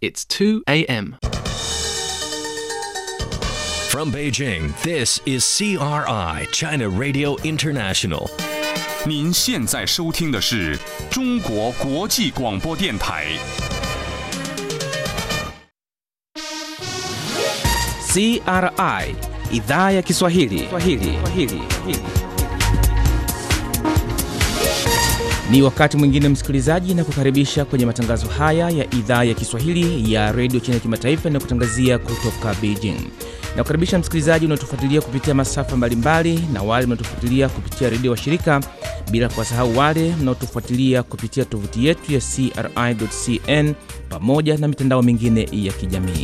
It's 2 a.m. From Beijing, this is CRI, China Radio International. 您现在收听的是中国国际广播电台。 CRI idhaa ya Kiswahili. Kiswahili. Kiswahili. Ni wakati mwingine msikilizaji, na kukaribisha kwenye matangazo haya ya idhaa ya Kiswahili ya redio China kimataifa na kutangazia kutoka Beijing. Na kukaribisha msikilizaji unaotufuatilia kupitia masafa mbalimbali na wale mnaotufuatilia kupitia redio wa shirika, bila kuwasahau wale mnaotufuatilia kupitia tovuti yetu ya CRI.cn pamoja na mitandao mingine ya kijamii.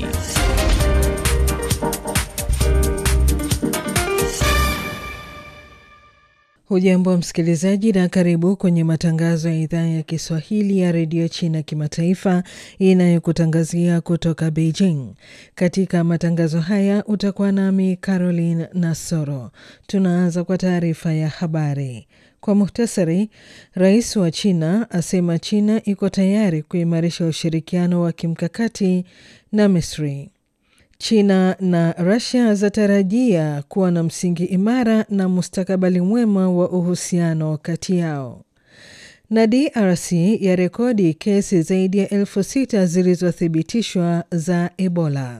Hujambo msikilizaji, na karibu kwenye matangazo ya idhaa ya Kiswahili ya redio China kimataifa inayokutangazia kutoka Beijing. Katika matangazo haya utakuwa nami Caroline Nasoro. Tunaanza kwa taarifa ya habari. Kwa muhtasari, rais wa China asema China iko tayari kuimarisha ushirikiano wa kimkakati na Misri. China na Russia zatarajia kuwa na msingi imara na mustakabali mwema wa uhusiano kati yao. Na DRC ya rekodi kesi zaidi ya elfu sita zilizothibitishwa za Ebola.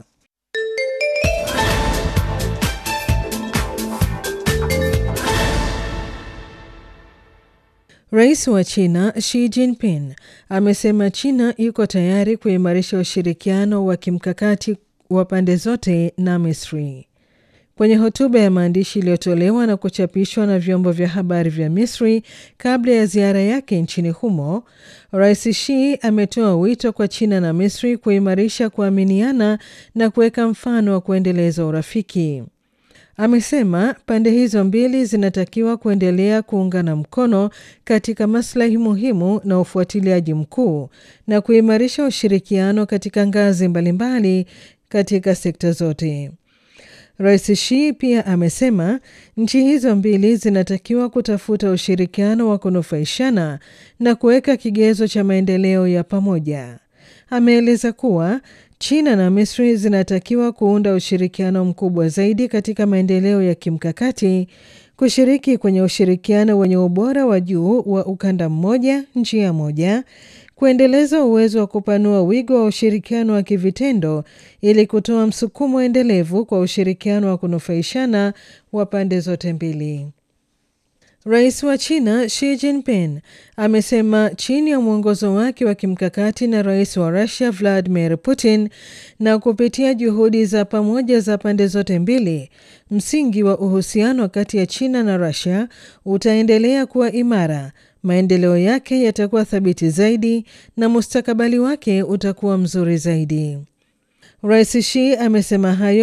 Rais wa China Xi Jinping amesema China iko tayari kuimarisha ushirikiano wa kimkakati wa pande zote na Misri. Kwenye hotuba ya maandishi iliyotolewa na kuchapishwa na vyombo vya habari vya Misri kabla ya ziara yake nchini humo, Rais Xi ametoa wito kwa China na Misri kuimarisha kuaminiana na kuweka mfano wa kuendeleza urafiki. Amesema pande hizo mbili zinatakiwa kuendelea kuungana mkono katika maslahi muhimu na ufuatiliaji mkuu na kuimarisha ushirikiano katika ngazi mbalimbali katika sekta zote. Rais Xi pia amesema nchi hizo mbili zinatakiwa kutafuta ushirikiano wa kunufaishana na kuweka kigezo cha maendeleo ya pamoja. Ameeleza kuwa China na Misri zinatakiwa kuunda ushirikiano mkubwa zaidi katika maendeleo ya kimkakati, kushiriki kwenye ushirikiano wenye ubora wa juu wa ukanda mmoja, njia moja, kuendeleza uwezo wa kupanua wigo wa ushirikiano wa kivitendo ili kutoa msukumo endelevu kwa ushirikiano wa kunufaishana wa pande zote mbili. Rais wa China Xi Jinping amesema chini ya mwongozo wake wa kimkakati na rais wa Russia Vladimir Putin na kupitia juhudi za pamoja za pande zote mbili, msingi wa uhusiano kati ya China na Russia utaendelea kuwa imara, maendeleo yake yatakuwa thabiti zaidi na mustakabali wake utakuwa mzuri zaidi. Rais Xi amesema hayo